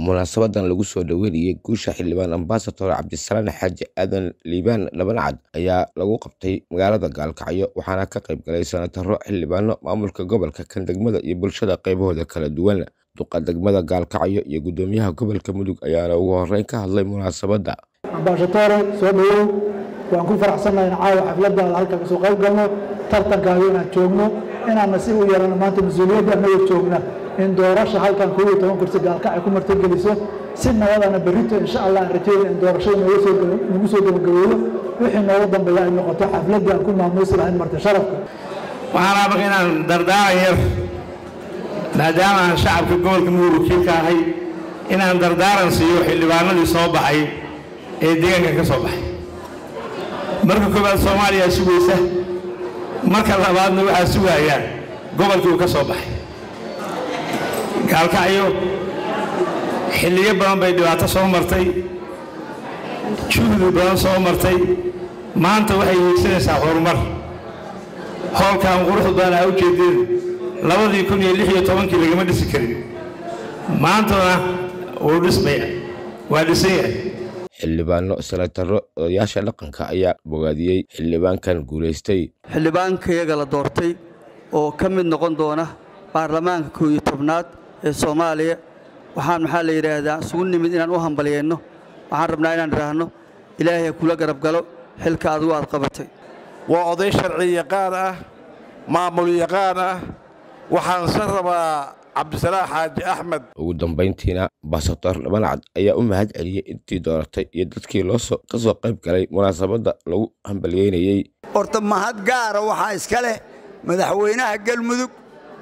munaasabadan lagu soo dhoweynayay guusha xildhibaan ambasador cabdisalaan xaaji aadan liibaan dhabancad ayaa lagu qabtay magaalada gaalkacyo waxaana ka qayb galay sanataro xildhibaano maamulka gobolka kan degmada iyo bulshada qaybahooda kala duwan duqa degmada gaalkacyo iyo gudoomiyaha gobolka mudug ayaana ugu horeyn ka hadlay munaasabadda ambaashatore soo dhawow waan ku faraxsannahay in caawa xafladdaada halka kasoo qayb galno tartankaaga inaan joogno inaanna si u yeelano maanta mas-uuliyadda annaga joogna in doorasha halkan koob iyo toban kursi gaalkacay ku martageliso si nabadana berrito insha allah aan rajeyna in doorashada nagu soo gabagabeeyo wixii nooga dambeeya ay noqoto xafladdii aan ku maamuusi lahayn marti sharafka waxaan rabaa inaan dardaaran yar maadaama aan shacabka gobolka mudug wakiilka ahay inaan dardaaran siiyo xildhibaanadii soo baxay ee deegaanka ka soo baxay marka koowaad soomaaliya sugaysa marka labaadna waxaa sugayaan gobolkii uu ka soo baxay gaalkacyo xilliyo badan bay dhibaato soo martay juhdi badan soo martay maanta waxay hiigsanaysaa horumar howlkan quruxda badan aa u jeedeen labadii kun iyo lix iyo tobankii lagama dhisi karin maantana wuu dhismaya waa dhisan yahay xildhibaano sanataro odayaasha dhaqanka ayaa bogaadiyey xildhibaankan guulaystay xildhibaankayaga la doortay oo ka mid noqon doona baarlamaanka koow iyo tobnaad ee soomaaliya waxaan maxaa la yidhaahdaa isugu nimid inaan u hambalyeenno waxaan rabnaa inaan idhaahno ilaahay ha kula garab galo xilka adigu aad qabatay waa oday sharci yaqaan ah maamul yaqaan ah waxaan se rabaa cabdisalaax xaaji axmed ugu dambayntiina ambasador dhabancad ayaa u mahad celiyey intii dooratay iyo dadkii loosoo ka soo qayb galay munaasabadda lagu hambalyeynayey horta mahad gaara waxaa iska leh madaxweynaha galmudug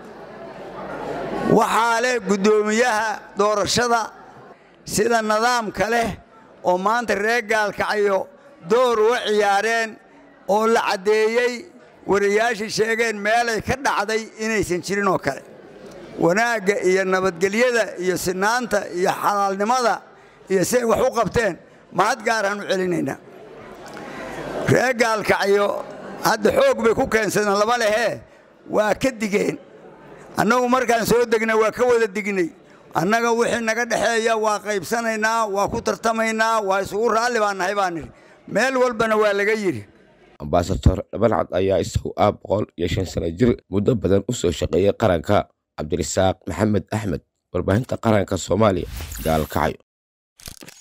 waxaa leh guddoomiyaha doorashada sida nidaamka leh oo maanta reer gaalkacyo door uga ciyaareen oo la caddeeyey warayaashii sheegeen meelay ka dhacday inaysan jirin oo kale wanaagga iyo nabadgelyada iyo sinaanta iyo xalaalnimada iyo siay wax u qabteen mahad gaaraan u celinaynaa reer gaalkacyo hadda xoog bay ku keensadeen lama lehee waa ka digeen annagu markaan soo degnay waa ka wada dignay annaga wixii naga dhexeeya waa qaybsanaynaa waa ku tartamaynaa waa isugu raalli baan nahay baan nidhi meel walbana waa laga yidhi ambasador dhabancad ayaa isagu ah boqol iyo shan sano jir muddo badan u soo shaqeeyey qaranka cabdirasaaq maxamed axmed warbaahinta qaranka soomaaliya gaalkacyo